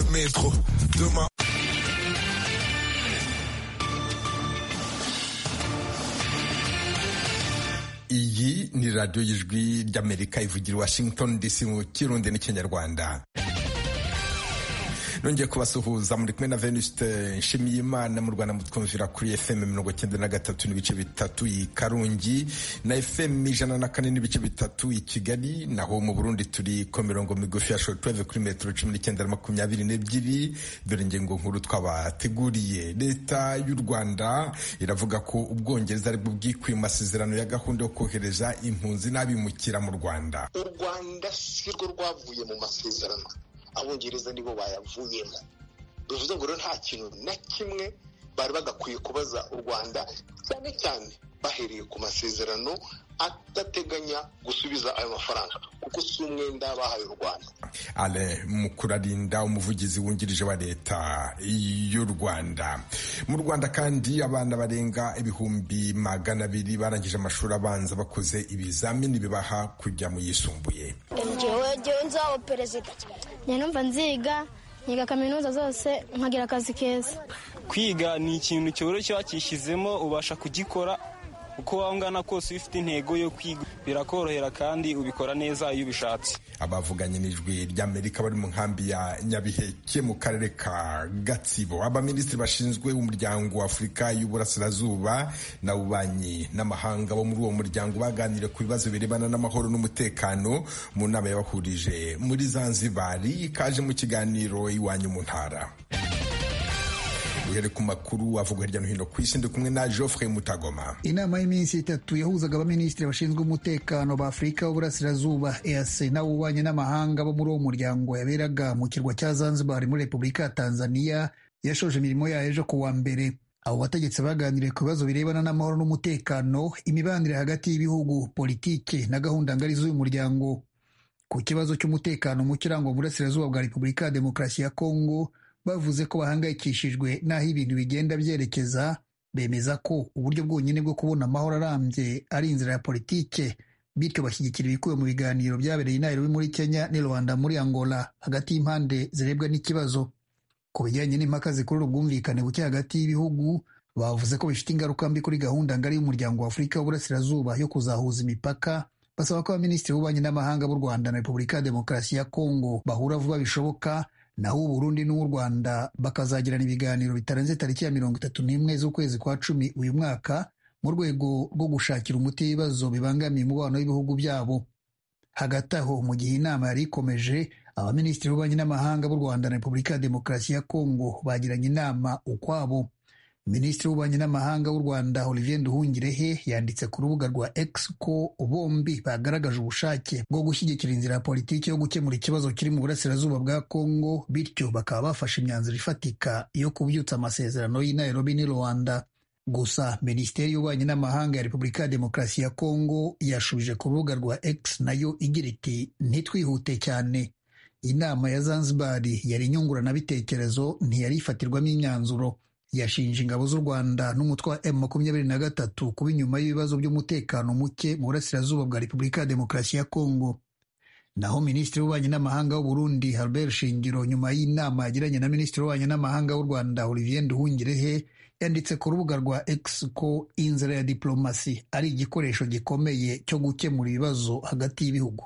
rétro. Demain. iyi ni radiyo y'ijwi ry'amerika ivugira washington dc mu kirundi n'ikinyarwanda nongeye kubasuhuza muri kumwe na venuste nshimiyimana mu rwanda mutwumvira kuri fm mirongo cyenda na gatatu n'ibice bitatu i karongi na fm ijana na kane n'ibice bitatu i kigali naho mu burundi turi ku mirongo migufi ya shotweve kuri metero cumi n'icyenda na makumyabiri n'ebyiri dore ingingo nkuru twabateguriye leta y'u rwanda iravuga ko ubwongereza ari bwo bwikuye mu masezerano ya gahunda yo kohereza impunzi n'abimukira mu rwanda u rwanda si rwo rwavuye mu masezerano abongereza nibo bayavuyemo bivuze ngo rero nta kintu na kimwe bari bagakwiye kubaza u rwanda cyane cyane bahereye ku masezerano adateganya gusubiza ayo mafaranga kuko si umwenda bahaye u rwanda ale mu kurarinda umuvugizi wungirije wa leta y'u rwanda mu rwanda kandi abana barenga ibihumbi magana abiri barangije amashuri abanza bakoze ibizamini bibaha kujya mu yisumbuye njyewe nzaho perezida numva nziga nkiga kaminuza zose nkagira akazi keza kwiga ni ikintu cyoroshye wakishyizemo ubasha kugikora uko waba ungana kose iyo ufite intego yo kwiga birakorohera kandi ubikora neza iyo ubishatse abavuganye n'ijwi ry'amerika bari mu nkambi ya nyabiheke mu karere ka gatsibo abaminisitiri bashinzwe umuryango wa afurika y'uburasirazuba n'abubanyi n'amahanga bo muri uwo muryango baganiriye ku bibazo birebana n'amahoro n'umutekano mu nama yabahurije muri zanzibari kaje mu kiganiro iwanyu mu ntara uhere ku makuru avugwa hirya no hino ku isi ndi kumwe na Geoffrey Mutagoma. Inama y'iminsi itatu yahuzaga abaminisitiri bashinzwe umutekano ba Afurika y'Uburasirazuba EAC n'ab'ububanyi n'amahanga bo muri uwo muryango yaberaga mu kirwa cya Zanzibar muri Repubulika ya Tanzania yashoje imirimo yayo ejo ku wa mbere. Abo bategetsi baganiriye ku bibazo birebana n'amahoro n'umutekano, imibanire hagati y'ibihugu, politike na gahunda ngari z'uyu muryango. Ku kibazo cy'umutekano muke urangwa mu burasirazuba bwa Repubulika ya Demokarasi ya Kongo, bavuze ko bahangayikishijwe n'aho ibintu bigenda byerekeza bemeza ko uburyo bwonyine bwo kubona amahoro arambye ari inzira ya politike bityo bashyigikira ibikubiye mu biganiro byabereye i Nairobi muri Kenya n'i Rwanda muri Angola hagati y'impande zirebwa n'ikibazo ku bijyanye n'impaka zikurura ubwumvikane buke hagati y'ibihugu bavuze ko bifite ingaruka mbi kuri gahunda ngari y'umuryango wa Afurika w'Uburasirazuba yo kuzahuza imipaka basaba ko abaminisitiri b'ububanyi n'amahanga b'u Rwanda na Repubulika ya Demokarasi ya Kongo bahura vuba bishoboka naho uburundi n'u rwanda bakazagirana ibiganiro bitarenze tariki ya mirongo itatu n'imwe z'ukwezi kwa cumi uyu mwaka mu rwego rwo gushakira umuti ibibazo bibangamiye umubano w'ibihugu byabo hagati aho mu gihe inama yari ikomeje abaminisitiri b'ububanyi n'amahanga b'u rwanda na repubulika ya demokarasi ya kongo bagiranye inama ukwabo minisitiri w'ububanyi n'amahanga w'u rwanda olivier nduhungirehe yanditse ku rubuga rwa x ko bombi bagaragaje ubushake bwo gushyigikira inzira ya politiki yo gukemura ikibazo kiri mu burasirazuba bwa congo bityo bakaba bafashe imyanzuro ifatika yo kubyutsa amasezerano y'i nairobi n'i rwanda gusa minisiteri y'ububanyi n'amahanga ya repubulika ya demokarasi ya congo yashubije ku rubuga rwa x nayo igira iti ntitwihute cyane inama ya zanzibar yari inyunguranabitekerezo ntiyari ifatirwamo imyanzuro yashinje ingabo z'u rwanda n'umutwe wa m makumyabiri na gatatu kuba inyuma y'ibibazo by'umutekano muke mu burasirazuba bwa repubulika ya demokarasi ya kongo naho minisitiri w'ububanyi n'amahanga w'uburundi Albert shingiro nyuma y'inama yagiranye na minisitiri w'ububanyi n'amahanga w'u rwanda olivier nduhungirehe yanditse ku rubuga rwa x ko inzira ya diplomasi ari igikoresho gikomeye cyo gukemura ibibazo hagati y'ibihugu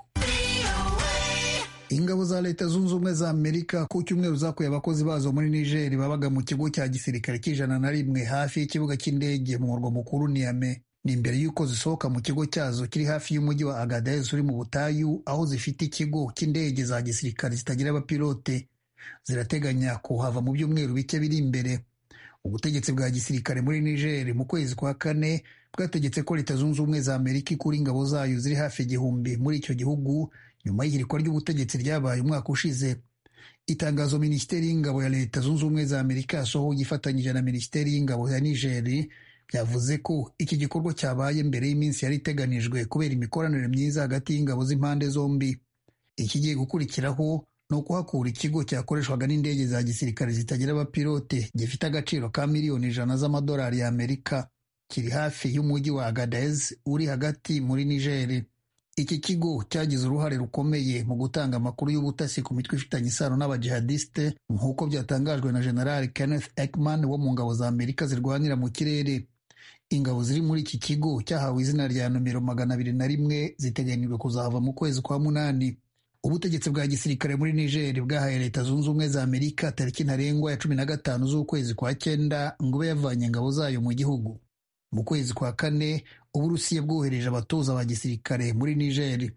ingabo za leta zunze ubumwe za amerika ku cyumweru zakuye abakozi bazo muri nigeri babaga mu kigo cya gisirikare cy'ijana na rimwe hafi y'ikibuga cy'indege mu murwa mukuru niyame ni imbere y'uko zisohoka mu kigo cyazo kiri hafi y'umujyi wa agadez uri mu butayu aho zifite ikigo cy'indege za gisirikare zitagira abapilote zirateganya kuhava mu byumweru bike biri imbere ubutegetsi bwa gisirikare muri nigeri mu kwezi kwa kane bwategetse ko leta zunze ubumwe za amerika ikura ingabo zayo ziri hafi igihumbi muri icyo gihugu nyuma y'ihirikwa ry'ubutegetsi ryabaye umwaka ushize itangazo minisiteri y'ingabo ya leta zunze ubumwe za amerika yasohoye ifatanyije na minisiteri y'ingabo ya nigeri byavuze ko iki gikorwa cyabaye mbere y'iminsi yari iteganijwe kubera imikoranire myiza hagati y'ingabo z'impande zombi ikigiye gukurikiraho ni ukuhakura ikigo cyakoreshwaga n'indege za gisirikare zitagira abapilote gifite agaciro ka miliyoni ijana z'amadolari y'amerika kiri hafi y'umujyi wa agadez uri hagati muri nigeri iki kigo cyagize uruhare rukomeye mu gutanga amakuru y'ubutasi ku mitwe ifitanye isano n'abajihadiste nk'uko byatangajwe na General Kenneth Ekman wo mu ngabo za Amerika zirwanira mu kirere ingabo ziri muri iki kigo cyahawe izina rya nomero magana abiri na rimwe ziteganyijwe kuzava mu kwezi kwa munani ubutegetsi bwa gisirikare muri niger bwahaye leta zunze ubumwe za amerika tariki ntarengwa ya cumi na gatanu z'ukwezi kwa cyenda ngo ube yavanye ingabo zayo mu gihugu mu kwezi kwa kane uburusiya bwohereje abatoza ba gisirikare muri niger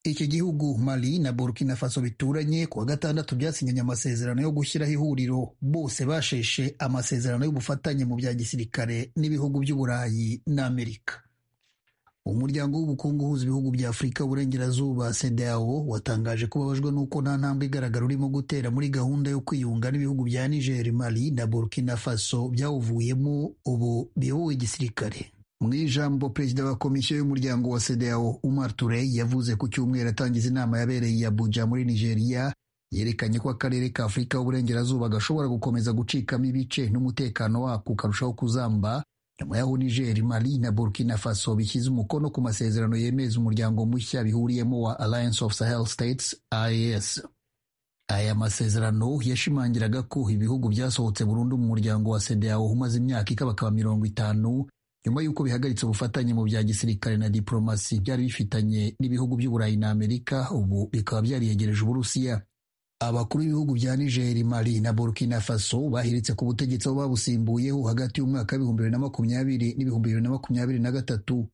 iki gihugu mali na burkina faso bituranye ku wa gatandatu byasinyanye amasezerano yo gushyiraho ihuriro bose basheshe amasezerano y'ubufatanye mu bya gisirikare n'ibihugu by'uburayi n'amerika umuryango w'ubukungu uhuza ibihugu bya afurika uburengerazuba cedeao watangaje ko babajwe n'uko nta ntambwe igaragara urimo gutera muri gahunda yo kwiyunga n'ibihugu bya niger mali na burkina faso byawuvuyemo ubu biyobowe gisirikare mu ijambo perezida wa komisiyo y'umuryango wa cedeao umar turey yavuze ku cyumweru atangiza inama yabereye i abuja muri nigeria yerekanye ko akarere ka afurika y'uburengerazuba gashobora gukomeza gucikamo ibice n'umutekano wako ukarushaho kuzamba nyuma y'aho niger mali na burkina faso bishyize umukono ku masezerano yemeza umuryango mushya bihuriyemo wa alliance of sahel states ias aya masezerano yashimangiraga ko ibihugu byasohotse burundu mu muryango wa cedeao umaze imyaka ikabakaba mirongo itanu nyuma y'uko bihagaritse ubufatanye mu bya gisirikare na diplomasi byari bifitanye n'ibihugu by'uburayi na amerika ubu bikaba byariyegereje uburusiya abakuru b'ibihugu bya niger mali na burkina faso bahiritse ku butegetsi aho babusimbuyeho hagati y'umwaka w'ibihumbi bibiri na makumyabiri n'ibihumbi bibiri na makumyabiri na gatatu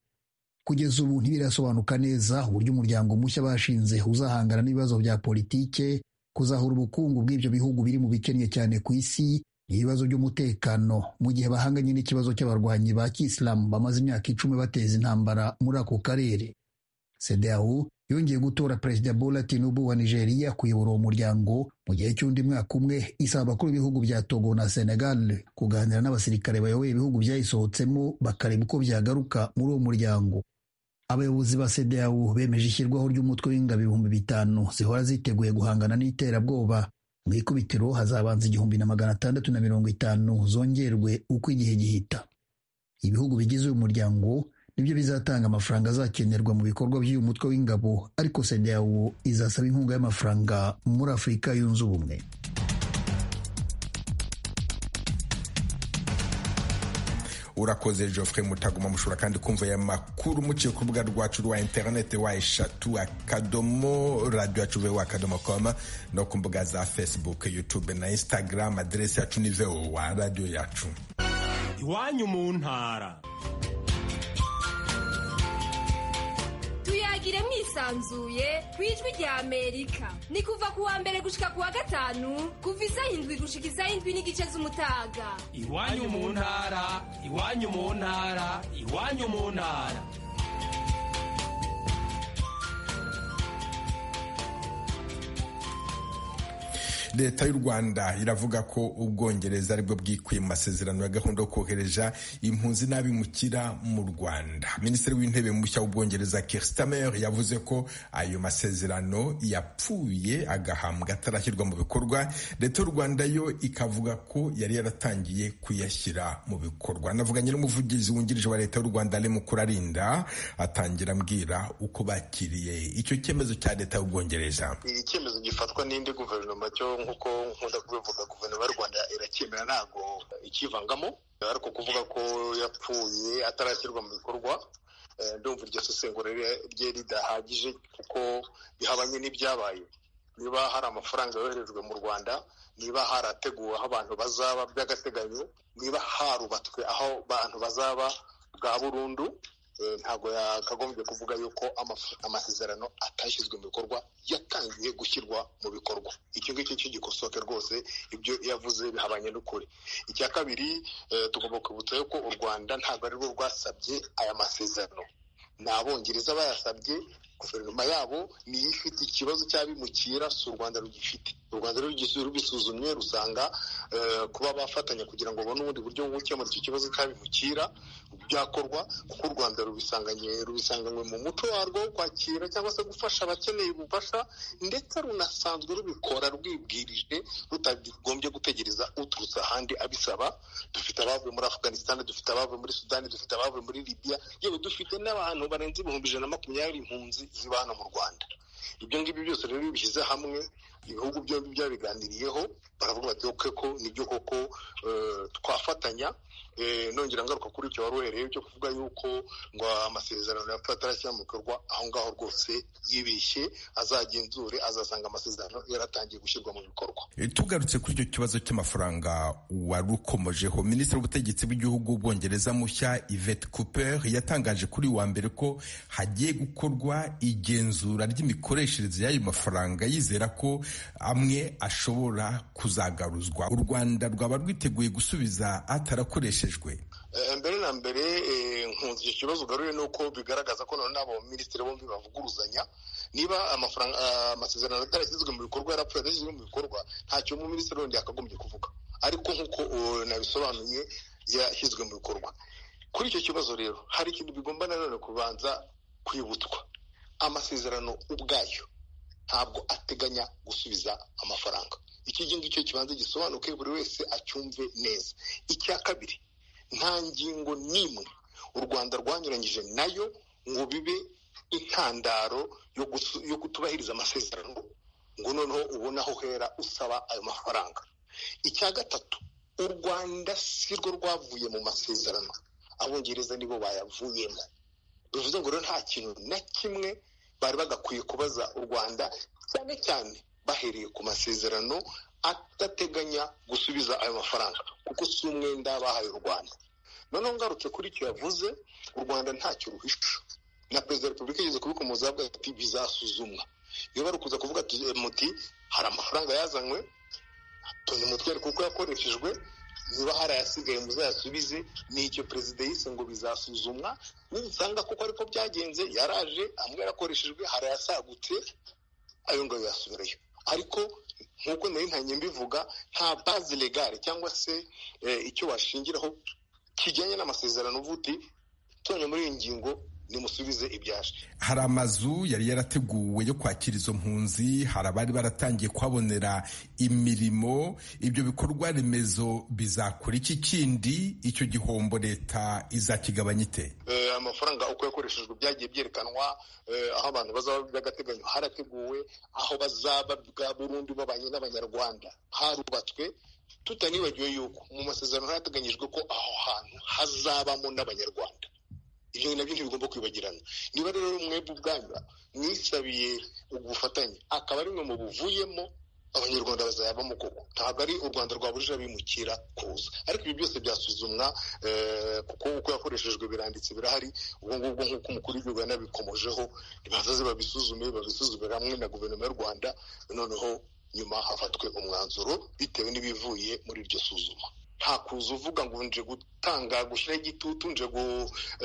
kugeza ubu ntibirasobanuka neza uburyo umuryango mushya bashinze uzahangana n'ibibazo bya politike kuzahura ubukungu bw'ibyo bihugu biri mu bikennye cyane ku isi ibibazo by'umutekano mu gihe bahanganye n'ikibazo cy'abarwanyi ba kisilamu bamaze imyaka icumi bateza intambara muri ako karere cedeao yongeye gutora perezida bola tinubu wa nigeria kuyobora uwo muryango mu gihe cy'undi mwaka umwe isaba abakuru b'ibihugu bya togo na senegal kuganira n'abasirikare bayoboye ibihugu byayisohotsemo bakareba uko byagaruka muri uwo muryango abayobozi ba cedeao bemeje ishyirwaho ry'umutwe w'ingabo ibihumbi bitanu zihora ziteguye guhangana n'iterabwoba mu ikubitiro hazabanza igihumbi na magana atandatu na mirongo itanu zongerwe uko igihe gihita ibihugu bigize uyu muryango nibyo bizatanga amafaranga azakenerwa mu bikorwa by'uyu mutwe w'ingabo ariko sedeyawo izasaba inkunga y'amafaranga muri afurika yunze ubumwe urakoze geoffrey mutagoma mushobora kandi kumva aya makuru muciye ku rubuga rwacu rwa interinete wa eshatu akadomo radiyo yacu vowa akadomo koma no ku mbuga za facebook youtube na instagram aderesi yacu ni vowa radiyo yacu iwanyu mu ntara tuyagire mwisanzuye ku ijwi rya amerika ni kuva ku wa mbere gushika ku wa gatanu kuva isaha indwi gushika isaha indwi n'igice z'umutaga iwanyu mu ntara iwanyu mu ntara iwanyu mu ntara leta y'u rwanda iravuga ko ubwongereza aribwo bwikuye mu masezerano ya gahunda yo kohereza impunzi n'abimukira mu rwanda minisitiri w'intebe mushya w'ubwongereza kirstamer yavuze ko ayo masezerano yapfuye agahambwa atarashyirwa mu bikorwa leta y'u rwanda yo ikavuga ko yari yaratangiye kuyashyira mu bikorwa anavuganye n'umuvugizi wungirije wa leta y'u rwanda ari mukurarinda atangira ambwira uko bakiriye icyo cyemezo cya leta y'ubwongereza icyemezo gifatwa n'indi guverinoma cyo nk'uko nkunda kubivuga guverinoma y'u rwanda iracyemera ntabwo ikivangamo ariko kuvuga ko yapfuye atarashyirwa mu bikorwa ndumva iryo sesengura rye ridahagije kuko bihabanye n'ibyabaye niba hari amafaranga yoherejwe mu rwanda niba harateguwe aho abantu bazaba by'agateganyo niba harubatswe aho abantu bazaba bwa burundu ntabwo yakagombye kuvuga yuko amasezerano atashyizwe mu bikorwa yatangiye gushyirwa mu bikorwa icyo ngicyo cy'igikosoke rwose ibyo yavuze bihabanye n'ukuri icya kabiri tugomba kwibutsa yuko u rwanda ntabwo ari rwo rwasabye aya masezerano ni abongereza bayasabye guverinoma yabo niyo ifite ikibazo cy'abimukira si u rwanda rugifite u rwanda rubisuzumye rusanga kuba bafatanya kugira ngo babone ubundi buryo bwo gukemura icyo kibazo cy'abimukira byakorwa kuko u rwanda rubisanganywe rubisanganywe mu muco warwo wo kwakira cyangwa se gufasha abakeneye ubufasha ndetse runasanzwe rubikora rwibwirije rutagombye gutegereza uturutse ahandi abisaba dufite abavuye muri afuganisitani dufite abavuye muri sudani dufite abavuye muri libiya yewe dufite n'abantu barenze ibihumbi ijana na makumyabiri impunzi ziba hano mu rwanda ibyo ngibyo byose rero iyo bishyize hamwe ibihugu byombi byabiganiriyeho baravuga bati oke ko nibyo koko eh, twafatanya Eh, nongera ngaruka kuri icyo wari uhereye cyo kuvuga yuko ngo amasezerano atarashyira mu bikorwa aho ngaho rwose yibeshye azagenzure azasanga amasezerano yaratangiye gushyirwa mu bikorwa tugarutse kuri icyo kibazo cy'amafaranga warukomojeho minisitiri w'ubutegetsi bw'igihugu bwongereza mushya yvette cooper yatangaje kuri uyu wa mbere ko hagiye gukorwa igenzura ry'imikoreshereze y'ayo mafaranga yizera ko amwe ashobora kuzagaruzwa u rwanda rwaba rwiteguye gusubiza atarakoreshejwe Eh, mbere na mbere eh, nkunze icyo kibazo ugaruye ni uko bigaragaza ko none abo minisitiri bombi bavuguruzanya niba amafaranga ah, amasezerano atarashyizwe mu bikorwa yarapfuye adashyizwe mu bikorwa ntacyo mu minisitiri wundi yakagombye kuvuga ariko nk'uko uh, nabisobanuye yashyizwe mu bikorwa kuri icyo kibazo rero hari ikintu bigomba nanone kubanza kwibutswa amasezerano ubwayo ntabwo ateganya gusubiza amafaranga iki ngiki cyo kibanza gisobanuke buri wese acyumve neza icya kabiri nta ngingo n'imwe u rwanda rwanyuranyije nayo ngo bibe intandaro yo gusu- yo kutubahiriza amasezerano ngo noneho ubone aho uhera usaba ayo mafaranga icya gatatu u rwanda si rwo rwavuye mu masezerano abongereza nibo bayavuyemo bivuze ngo rero nta kintu na kimwe bari bagakwiye kubaza u rwanda cyane cyane bahereye ku masezerano adateganya gusubiza ayo mafaranga kuko si umwenda bahaye u rwanda noneho ngarutse kuri icyo yavuze u rwanda ntacyo ruhisha na perezida wa repubulika yigeze kubikomoza avuga ati bizasuzumwa iyo bari kuza kuvuga ati, eh, muti hari amafaranga yazanywe tunze umutwere kuko yakoreshejwe niba hari ayasigaye muzayasubize ni icyo perezida yise ngo bizasuzumwa nibisanga kuko ariko byagenze yaraje amwe yarakoreshejwe hari ayasagutse ayo ngayo yasubirayo ariko nk'uko nari ntangiye mbivuga nta bazi legale cyangwa se eh, icyo washingiraho kijyanye n'amasezerano uvuga uti tonye muri iyi ngingo nimusubize ibyaje hari amazu yari yarateguwe yo kwakira izo mpunzi hari abari baratangiye kuhabonera imirimo ibyo bikorwa remezo bizakora iki kindi icyo gihombo leta izakigabanya ite Eh, amafaranga uko yakoreshejwe byagiye byerekanwa eh, aho abantu bazaba by'agateganyo harateguwe aho bazaba bwa burundu babanye n'abanyarwanda harubatswe tutanibagiwe yuko mu masezerano hateganyijwe ko aho hantu hazabamo n'abanyarwanda ibyo nabyo ntibigomba kwibagirana niba rero mwebwe ubwanyu mwisabiye ubufatanye akaba ari mwe mubuvuyemo abanyarwanda bazayabamo koko ntabwo ari u rwanda rwabujije abimukira kuza ariko ibi byose byasuzumwa eh, kuko uko yakoreshejwe biranditse birahari ubwo ngubwo nk'uko umukuru w'igihugu yanabikomojeho nibazaze babisuzume babisuzumire hamwe na guverinoma y'u rwanda noneho nyuma hafatwe umwanzuro bitewe n'ibivuye muri iryo suzuma nta kuza uvuga ngo nje gutanga gushyiraho igitutu nje gu,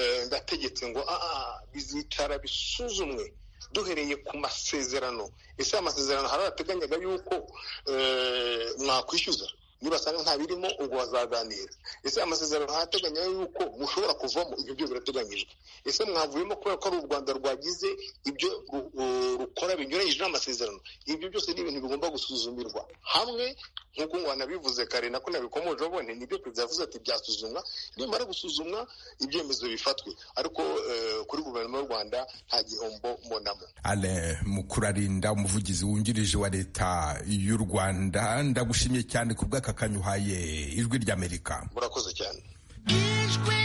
eh, ndategetse ngo "Ah, ah, bizicara bisuzumwe duhereye ku masezerano ese aya masezerano hari arateganyaga yuko eh, mwakwishyuza nibasanga nta birimo ubwo bazaganira ese aya masezerano harateganya yuko mushobora kuvamo ibyo byo birateganyijwe ese mwavuyemo kubera ko ari u rwanda rwagize ibyo ru- ru- rukora binyuranyije n'amasezerano ibyo byose ni ibintu bigomba gusuzumirwa hamwe nk'uko wanabivuze kare nako nabikomojeho ni nibyo perezida yavuze ati byasuzumwa nimara gusuzumwa ibyemezo bifatwe ariko eh, kuri guverinoma y'u rwanda nta gihombo mbonamo ale mukurarinda umuvugizi wungirije wa leta y'u rwanda ndagushimiye cyane ku bw'akakanyu uhaye ijwi ry'amerika murakoze cyane ijwi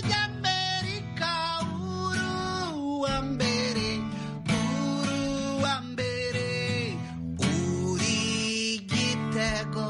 ry'amerika uru wa mbere uru wa mbere uri gitego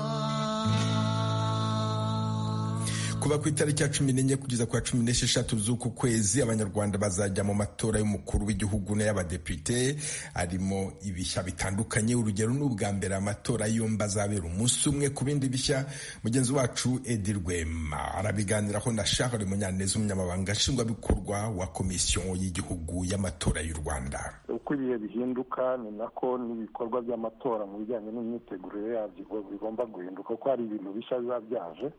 kuva ku itariki ya cumi n'enye kugeza ku ya cumi n'esheshatu z'uku kwezi abanyarwanda bazajya mu matora y'umukuru w'igihugu n'ay'abadepite arimo ibishya bitandukanye urugero ni ubwa mbere amatora yombi azabera umunsi umwe ku bindi bishya mugenzi wacu edi rwema arabiganiraho na shahari munyaneza umunyamabanga nshingwabikorwa wa komisiyo y'igihugu y'amatora y'u rwanda uko ibihe bihinduka ni nako n'ibikorwa by'amatora mu bijyanye n'imyiteguro yabyo bigomba guhinduka kuko hari ibintu bishya biba byaje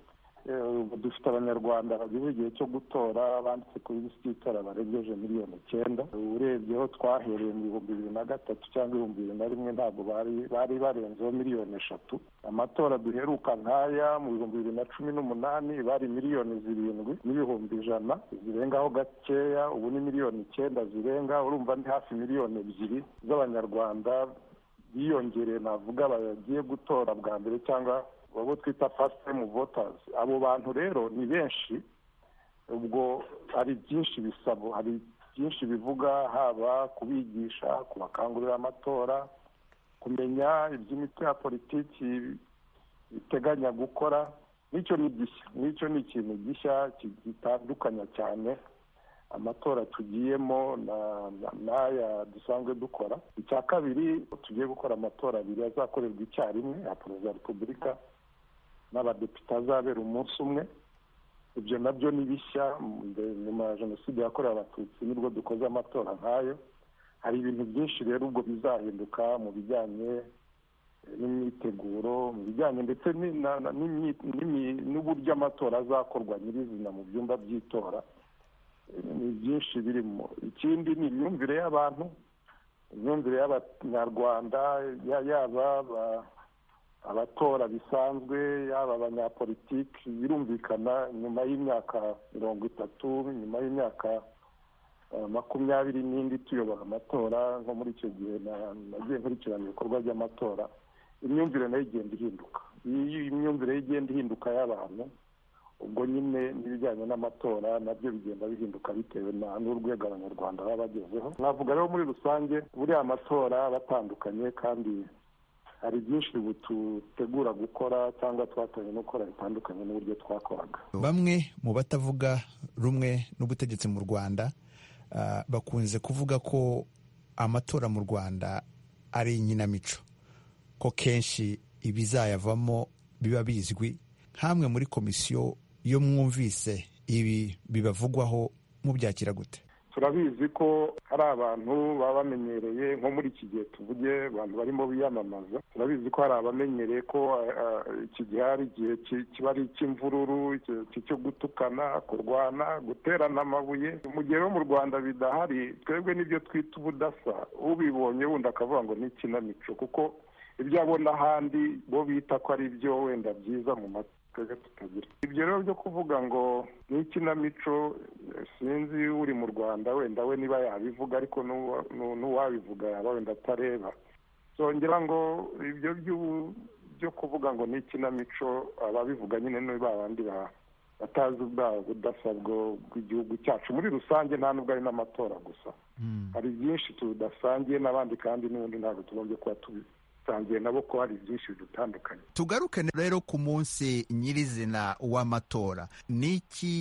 ubu dufite abanyarwanda bageze igihe cyo gutora banditse kuri bisi y'itora barengeje miliyoni icyenda urebyeho twahereye mu bihumbi bibiri na gatatu cyangwa ibihumbi bibiri na rimwe ntabwo bari bari barenzeho miliyoni eshatu amatora duheruka nk'aya mu bihumbi bibiri na cumi n'umunani bari miliyoni zirindwi n'ibihumbi ijana zirengaho gakeya ubu ni miliyoni icyenda zirenga urumva ni hafi miliyoni ebyiri z'abanyarwanda biyongereye navuga bagiye gutora bwa mbere cyangwa abo twita fasite tayimu votazi abo bantu rero ni benshi ubwo hari byinshi bisabo hari byinshi bivuga haba kubigisha kubakangurira amatora kumenya iby'imitwe ya politiki biteganya gukora n'icyo ni gishya n'icyo ni ikintu gishya gitandukanya cyane amatora tugiyemo n'aya dusanzwe dukora icya kabiri tugiye gukora amatora abiri azakorerwa icyarimwe ya perezida wa repubulika n'abadepite azabera umunsi umwe ibyo nabyo ni bishya nyuma ya jenoside yakorewe abatutsi nibwo dukoze amatora nk'ayo hari ibintu byinshi rero ubwo bizahinduka mu bijyanye n'imyiteguro mu bijyanye ndetse n'uburyo amatora azakorwa nyirizina mu byumba by'itora ni byinshi birimo ikindi ni imyumvire y'abantu imyumvire y'abanyarwanda yaba abatora bisanzwe yaba abanyapolitiki birumvikana nyuma y'imyaka mirongo itatu nyuma y'imyaka makumyabiri n'indi tuyobora amatora nko muri icyo gihe nagiye nkurikirana ibikorwa by'amatora imyumvire nayo igenda ihinduka iyo imyumvire igenda ihinduka y'abantu ubwo nyine n'ibijyanye n'amatora nabyo bigenda bihinduka bitewe na n'urwego abanyarwanda baba bagezeho navuga rero muri rusange buriya amatora batandukanye kandi hari byinshi ubu dutegura gukora cyangwa twatangiye gukora bitandukanye n'uburyo twakoraga bamwe mu batavuga rumwe n'ubutegetsi mu rwanda bakunze kuvuga ko amatora mu rwanda ari inkinamico ko kenshi ibizayavamo biba bizwi nk'amwe muri komisiyo iyo mwumvise ibi bibavugwaho mubyakira gute turabizi ko hari abantu baba bamenyereye nko muri iki gihe tuvuge abantu barimo biyamamaza turabizi ko hari abamenyereye ko iki gihe hari igihe kiba ari icy'imvururu cyo gutukana kurwana guterana amabuye mu gihe rero mu rwanda bidahari twebwe n'ibyo twita ubudasa ubibonye wenda akavuga ngo ni ikinamico kuko ibyo abona ahandi bo bita ko ari ibyo wenda byiza mu matwi tutagira ibyo rero byo kuvuga ngo ni ikinamico sinzi uri mu rwanda wenda we niba yabivuga ariko n'uwabivuga yaba wenda atareba zongera ngo ibyo byo kuvuga ngo ni ikinamico ababivuga nyine niba bandi batazi ubwa budasa bw'igihugu cyacu muri rusange nta nubwo ari n'amatora gusa hari byinshi tudasangiye n'abandi kandi n'ubundi ntabwo tugombye kuba tubizi dusangiye nabo ko hari byinshi bitandukanye tugaruke rero ku munsi nyirizina w'amatora ni iki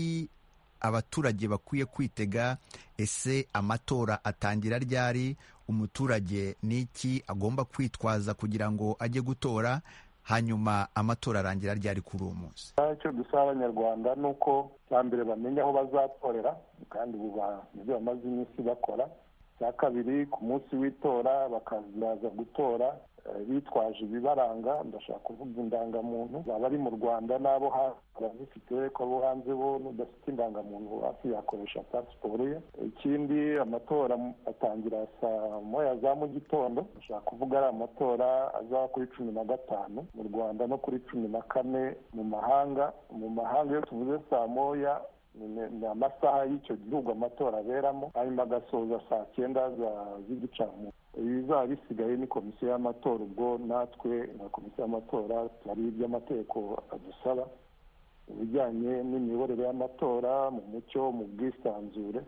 abaturage bakwiye kwitega ese amatora atangira ryari umuturage ni iki agomba kwitwaza kugira ngo ajye gutora hanyuma amatora arangira ryari kuri uwo munsi icyo dusaba abanyarwanda ni uko cya mbere bamenya aho bazatorera kandi ibyo bamaze iminsi bakora cya kabiri ku munsi w'itora bakazaza gutora bitwaje ibibaranga ndashaka kuvuga indangamuntu baba ari mu rwanda n'abo hanze barazifite ko abo hanze bo n'udafite indangamuntu hafi yakoresha pasiporo ye ikindi amatora atangira saa moya za mu gitondo ndashaka kuvuga ari amatora azaba kuri cumi na gatanu mu rwanda no kuri cumi na kane mu mahanga mu mahanga iyo tuvuze saa moya ni amasaha y'icyo gihugu amatora aberamo hanyuma agasoza saa cyenda z'igicamunsi ibizaba bisigaye ni komisiyo y'amatora ubwo natwe na komisiyo y'amatora hari iby'amategeko adusaba ibijyanye n'imiyoborere y'amatora mu mucyo mu bwisanzure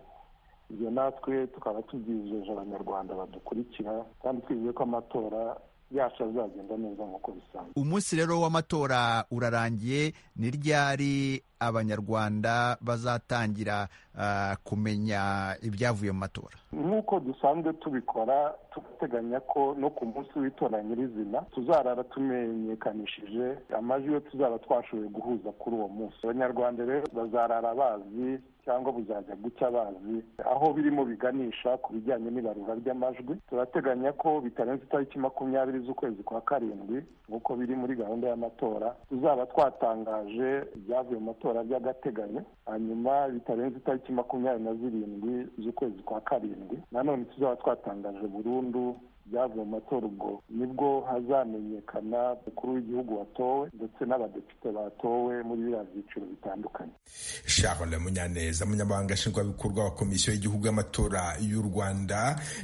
ibyo natwe tukaba tubyijeje abanyarwanda badukurikira kandi twizeye ko amatora yacu azagenda neza nk'uko bisanzwe umunsi rero w'amatora urarangiye ni ryari abanyarwanda bazatangira uh, kumenya ibyavuye mu matora nk'uko dusanzwe tubikora tugateganya ko no ku munsi w'itora nyirizina tuzarara tumenyekanishije amajwi yo tuzaba twashoboye guhuza kuri uwo munsi abanyarwanda rero bazarara bazi cyangwa buzajya gucya bazi aho birimo biganisha ku bijyanye n'ibarura ry'amajwi turateganya ko bitarenze itariki makumyabiri z'ukwezi kwa karindwi nk'uko biri muri gahunda y'amatora tuzaba twatangaje ibyavuye mu matora by'agateganyo hanyuma bitarenze itariki makumyabiri na zirindwi z'ukwezi kwa karindwi nanone tuzaba twatangaje burundu byavuye mu matora ubwo nibwo hazamenyekana umukuru w'igihugu watowe ndetse n'abadepite batowe muri biriya byiciro bitandukanye charles munyaneza munyamabanga nshingwabikorwa wa komisiyo y'igihugu y'amatora y'u rwanda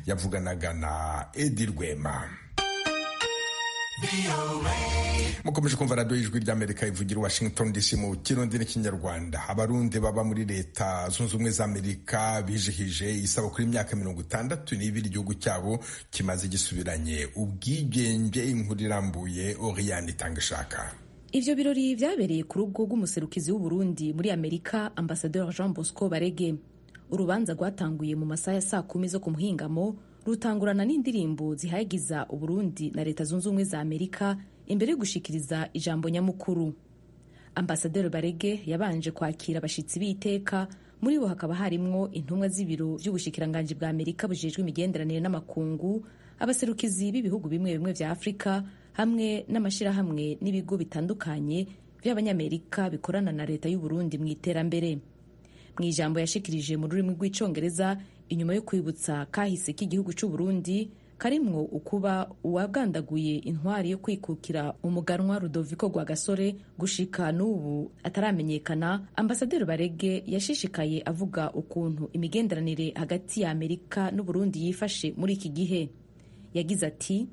yavuganaga na edi rwema mukomeje kumva radiyo y'ijwi ry'amerika ivugira washington dc mu kirundi n'ikinyarwanda abarundi baba muri leta zunze ubumwe za amerika bijihije isaba kuri imyaka mirongo itandatu n'ibiri igihugu cyabo kimaze gisubiranye ubwigenge inkuru irambuye oriyani itanga ishaka Ivyo birori vyabereye ku rugo rw'umuserukizi w'uburundi muri amerika ambasador jean bosco barege urubanza rwatanguye mu masaha ya saa kumi zo ku muhingamo rutangurana n'indirimbo zihagiza uburundi na leta zunze ubumwe za amerika imbere yo gushikiriza ijambo nyamukuru ambasaderi barege yabanje kwakira abashyitsi b'iteka muri bo hakaba harimwo intumwa z'ibiro by'ubushikiranganji bwa amerika bujejwe imigenderanire n'amakungu abaserukizi b'ibihugu bimwe bimwe bya afurika hamwe n'amashyirahamwe n'ibigo bitandukanye by'abanyamerika bikorana na leta y'uburundi mu iterambere mu ijambo yashikirije mu rurimi rw'icyongereza inyuma yo kwibutsa kahise k'igihugu cy'uburundi karimwo ukuba uwabwandaguye intwari yo kwikukira umuganwa rudoviko rwa gasore gushika n'ubu ataramenyekana ambasaderi barege yashishikaye avuga ukuntu imigenderanire hagati ya amerika n'uburundi yifashe muri iki gihe yagize ati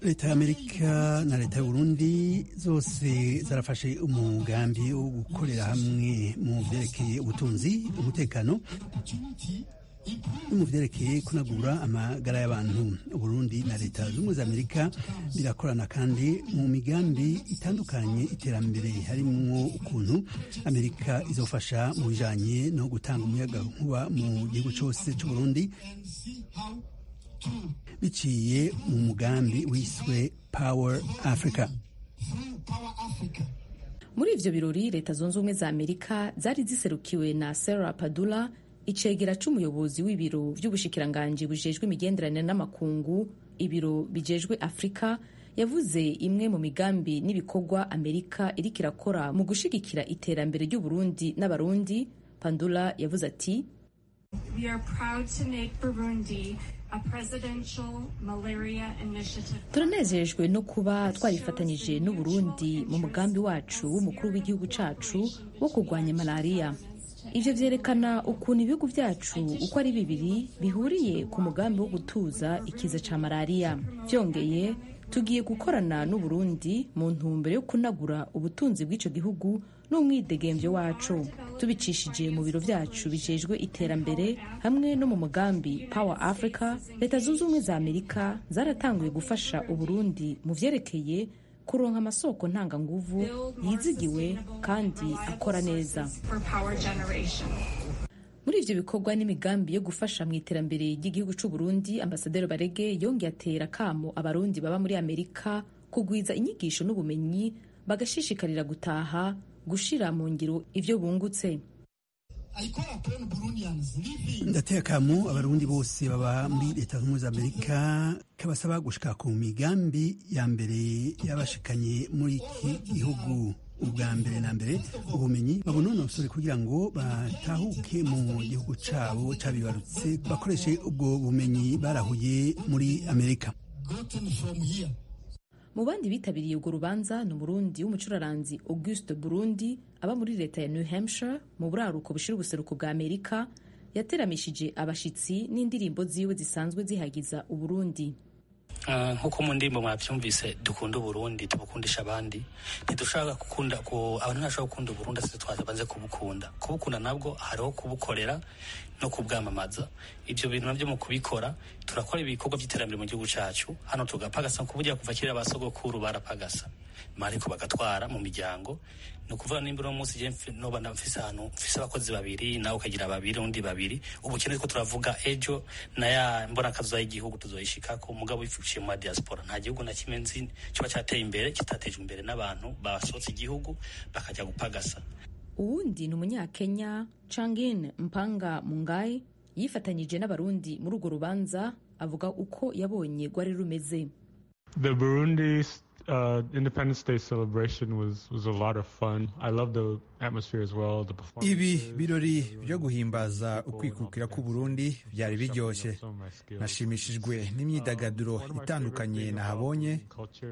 leta y'amerika na leta y'uburundi zose zarafashe umugambi wo gukorera hamwe mu vyerekeye ubutunzi umutekano no mu vyerekeye kunagura amagara y'abantu uburundi na leta z'ubumwe za amerika birakorana kandi mu migambi itandukanye iterambere harimwo ukuntu amerika izofasha mu bijanye no gutanga umuyaga nkuba mu gihugu cose c'uburundi biciye mu mugambi wiswe power africa muri ivyo birori leta zunze ubumwe za amerika zari ziserukiwe na sarah padula icegera c'umuyobozi w'ibiro vy'ubushikiranganji bujejwe imigenderanire n'amakungu ibiro bijejwe afurika yavuze imwe mu migambi n'ibikorwa amerika iriko irakora mu gushigikira iterambere ry'uburundi n'abarundi pandula yavuze ati We are proud to make Burundi a presidential malaria initiative. turanezejwe no kuba twarifatanyije n'u Burundi mu mugambi wacu w'umukuru w'igihugu cacu wo kurwanya malariya ivyo vyerekana ukuntu ibihugu vyacu uko ari bibiri bihuriye ku mugambi wo gutuza ikiza ca malariya vyongeye tugiye gukorana n'u Burundi mu ntumbero yo kunagura ubutunzi bw'ico gihugu n'umwidegembyo wacu tubicishije mu biro vyacu bijejwe iterambere hamwe no mu mugambi power africa leta zunze ubumwe za amerika zaratanguye gufasha uburundi mu vyerekeye kuronka amasoko ntanganguvu yizigiwe kandi akora neza muri ivyo bikorwa n'imigambi yo gufasha mu iterambere ry'igihugu c'uburundi ambasaderi barege yongeye atera kamo abarundi baba muri amerika kugwiza inyigisho n'ubumenyi bagashishikarira gutaha gushira mu ngiro ivyo bungutse ndatekamo abarundi bose baba muri leta z'ubumwe za amerika kabasaba gushika ku migambi ya mbere y'abashikanye muri iki gihugu ubwa mbere na mbere ubumenyi babunonosore kugira ngo batahuke mu gihugu cabo cabibarutse bakoreshe ubwo bumenyi barahuye muri amerika mu bandi bitabiriye urwo rubanza ni umurundi w'umucuraranzi auguste burundi aba muri leta ya new hampshire mu buraruko bushira ubuseruko bwa amerika yateramishije abashitsi n'indirimbo ziwe zisanzwe zihagiza uburundi nk'uko mu ndirimbo mwabyumvise dukunda uburundi tubukundisha abandi ntidushaka gukunda abantu ntibashobora gukunda uburundi atari twabanze kubukunda kubukunda nabwo hariho kubukorera no kubwamamaza ibyo bintu nabyo mu kubikora turakora ibikorwa by'iterambere mu gihugu cyacu hano tugapagasa kuburya kuva kera ba sogokuru barapagasa ariko bagatwara mu miryango ni ukuvuga nimba uno munsi noba mfise ahantu mfise abakozi babiri nawe ukagira babiri undi babiri ubukene ko turavuga ejo na ya mbonakazuba y'igihugu tuzoyishikako umugabo wifashishije mu diaspora nta gihugu na kimwe nzi kiba cyateye imbere kitateje imbere n'abantu basohotse igihugu bakajya gupagasa uwundi ni umunyakenya cangin mpanga mungayi yifatanyije n'abarundi muri urwo rubanza avuga uko yabonye rwari rumeze The Burundi's uh, Independence Day celebration was, was a lot of fun. I love the atmosphere as well. The performances. ibi birori byo guhimbaza ukwikukira k'uburundi byari biryoshye nashimishijwe n'imyidagaduro itandukanye nahabonye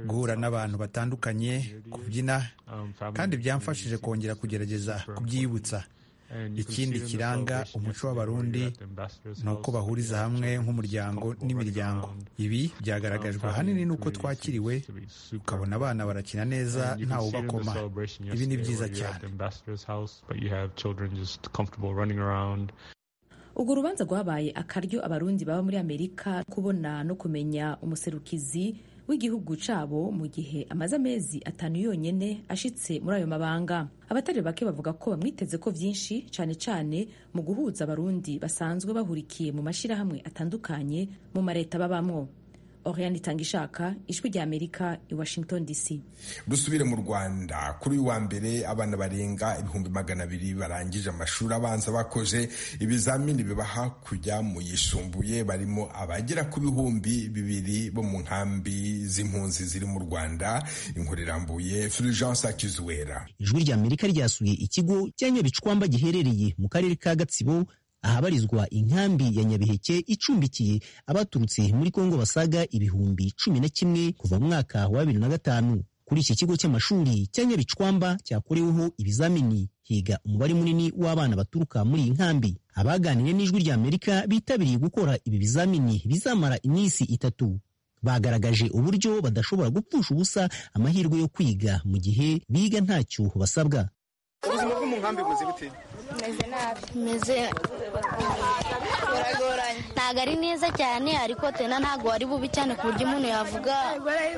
guhura n'abantu batandukanye kubyina kandi byamfashije kongera kugerageza kubyibutsa ikindi kiranga umuco w'abarundi ni uko bahuriza hamwe nk'umuryango n'imiryango ibi byagaragajwe ahanini n'uko twakiriwe ukabona abana barakina neza ntawe ubakoma ibi ni byiza cyane urwo rubanza rwabaye akaryo abarundi baba muri amerika kubona no kumenya umuserukizi w'igihugu cyabo mu gihe amaze amezi atanu yonyine ashitse muri ayo mabanga abatari bake bavuga ko bamwiteze ko byinshi cyane cyane mu guhuza abarundi basanzwe bahurikiye mu mashyirahamwe atandukanye mu mareta babamo Oriane Itangishaka, Ijwi ry'Amerika i Washington DC. dusubire mu rwanda kuri uyu wa mbere abana barenga ibihumbi magana abiri barangije amashuri abanza bakoze ibizamini biba hakurya mu yisumbuye barimo abagera ku bihumbi bibiri bo mu nkambi z'impunzi ziri mu rwanda inkuru irambuye fulgence akizuwera ijwi ry'Amerika ryasuye ikigo cya nyabicwamba giherereye mu karere ka gatsibo ahabarizwa inkambi ya Nyabiheke icumbikiye abaturutse muri Kongo basaga ibihumbi cumi na kimwe kuva mu mwaka wa bibiri na gatanu. Kuri iki kigo cy'amashuri cya Nyabicwamba cyakoreweho ibizamini higa umubare munini w'abana baturuka muri iyi nkambi. Abaganiriye n'ijwi rya Amerika bitabiriye gukora ibi bizamini bizamara iminsi itatu. Bagaragaje uburyo badashobora gupfusha ubusa amahirwe yo kwiga mu gihe biga ntacyo basabwa. ubuzima bwo mu nkambi buzi bute meze nabi meze buragoranye ntabwo ari neza cyane ariko tena ntabwo ari bubi cyane ku buryo umuntu yavuga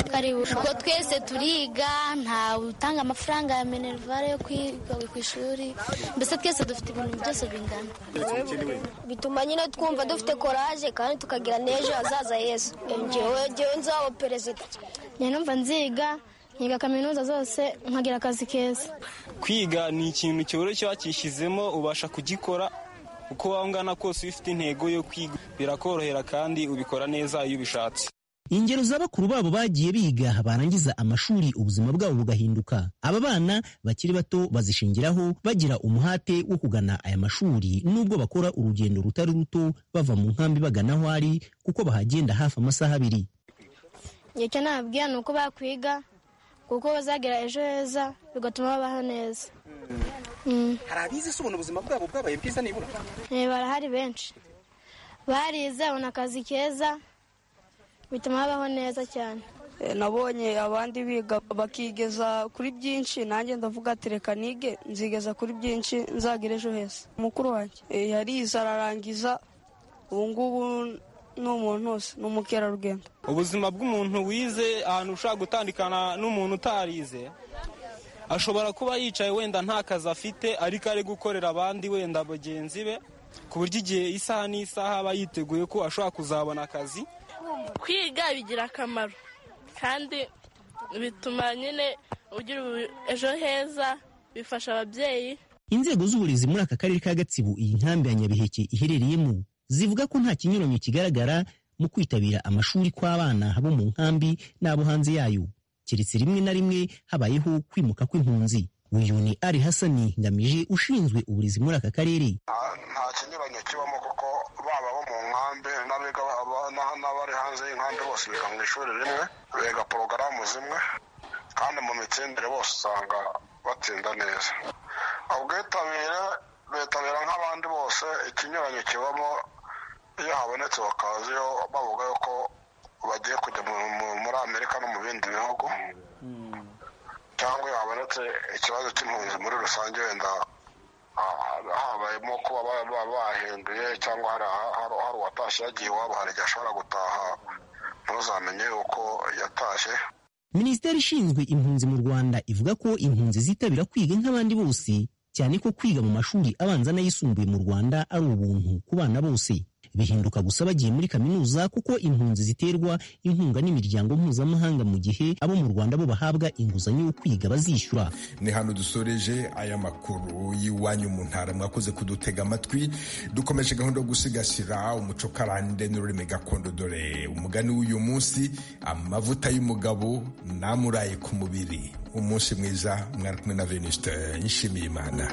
ko ari bubi kuko twese turiga ntawe utanga amafaranga ya minerivare yo kwiga ku ishuri mbese twese dufite ibintu byose bingana bituma nyine twumva dufite koraje kandi tukagira n'ejo hazaza heza ngewe ngewe nzaba perezida numva nziga nkiga kaminuza zose nkagira akazi keza kwiga ni ikintu cyoroshye wakishizemo ubasha kugikora uko waba ungana kose ufite intego yo kwiga birakorohera kandi ubikora neza iyo ubishatse ingero za bakuru babo bagiye biga barangiza amashuri ubuzima bwabo bugahinduka aba bana bakiri bato bazishingiraho bagira umuhate wo kugana aya mashuri nubwo bakora urugendo rutari ruto bava mu nkambi bagana aho ari kuko bahagenda hafi amasaha abiri icyo nababwira ni uko bakwiga kuko bazagira ejo heza bigatuma babaho neza hari abizi se ubona ubuzima bwabo bwabaye bwiza nibura barahari benshi barize babona akazi keza bituma babaho neza cyane nabonye abandi biga bakigeza kuri byinshi nanjye ndavuga ati reka nige nzigeza kuri byinshi nzagira ejo heza mukuru wanjye yarize ararangiza ubu ngubu ni umuntu wose ni umukerarugendo ubuzima bw'umuntu wize ahantu ushobora gutandukana n'umuntu utarize ashobora kuba yicaye wenda nta kazi afite ariko ari gukorera abandi wenda bagenzi be ku buryo igihe isaha n'isaha aba yiteguye ko ashobora kuzabona akazi kwiga bigira akamaro kandi bituma nyine ugira ejo heza bifasha ababyeyi inzego z'uburezi muri aka karere ka gatsibo iyi nkambi ya nyabiheke iherereyemo zivuga ko nta kinyuranyo kigaragara mu kwitabira amashuri kw'abana bo mu nkambi n'abo hanze yayo keretse rimwe na rimwe habayeho kwimuka kw'impunzi uyu ni ari hasani ngamije ushinzwe uburezi muri aka karere nta kinyuranyo kibamo kuko baba bo mu nkambi n'abari hanze y'inkambi bose biga mu ishuri rimwe biga porogaramu zimwe kandi mu mitsindire bose usanga batsinda neza ubwitabire bitabira nk'abandi bose ikinyuranyo kibamo iyo habonetse bakaziho bavuga yuko bagiye kujya muri amerika no mu bindi bihugu cyangwa iyo habonetse ikibazo cy'impunzi muri rusange wenda habayemo kuba bahinduye cyangwa hari uwatashye yagiye iwabo hari igihe ashobora gutataha ntuzamenye yuko yatashye minisiteri ishinzwe impunzi mu rwanda ivuga ko impunzi zitabira kwiga nk'abandi bose cyane ko kwiga mu mashuri abanza n'ayisumbuye mu rwanda ari ubuntu ku bana bose bihinduka gusa bagiye muri kaminuza kuko impunzi ziterwa inkunga n'imiryango mpuzamahanga mu gihe abo mu rwanda bo bahabwa inguzanyo yo kwiga bazishyura ni hano dusoreje aya makuru y'iwanyu mu ntara mwakoze kudutega amatwi dukomeje gahunda yo gusigasira umuco karande n'ururimi gakondo dore umugani w'uyu munsi amavuta y'umugabo namuraye ku mubiri umunsi mwiza mwari kumwe na veniste nshimiyimana